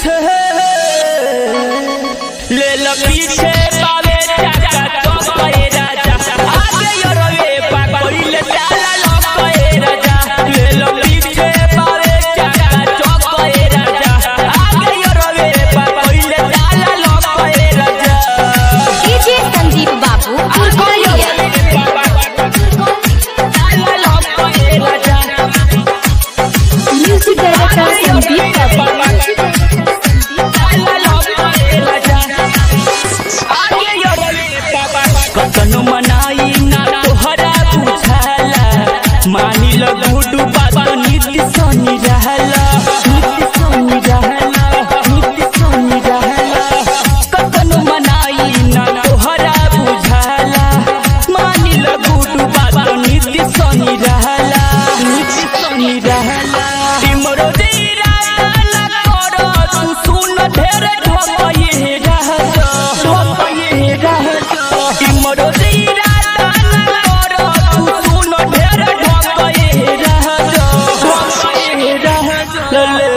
पीछे ले लो पीछे पावे चाचा चौके राजा आगे योरवे पाकोइले चाला लोके राजा ले लो पीछे पावे चाचा चौके राजा आगे योरवे पाकोइले चाला लोके राजा डीजे संदीप बाबू फुलकोलिया म्यूजिक डायरेक्टर संदीप बाबू कतनो मनाई ना तोहरा बुझाला मानी ल गुडू बात नित्य सोनी रहला नित्य सोनी रहला नित्य सोनी रहला कतनो मनाई ना तोहरा बुझाला मानी ल गुडू बात नित्य सोनी रहला नित्य सोनी रहला तिमरो दीरा ना करो तू सुन ढेर ढोपये रहत ढोपये रहत तिमरो दीरा ना करो तू सुन ढेर ढोपये रहत ढोपये रहत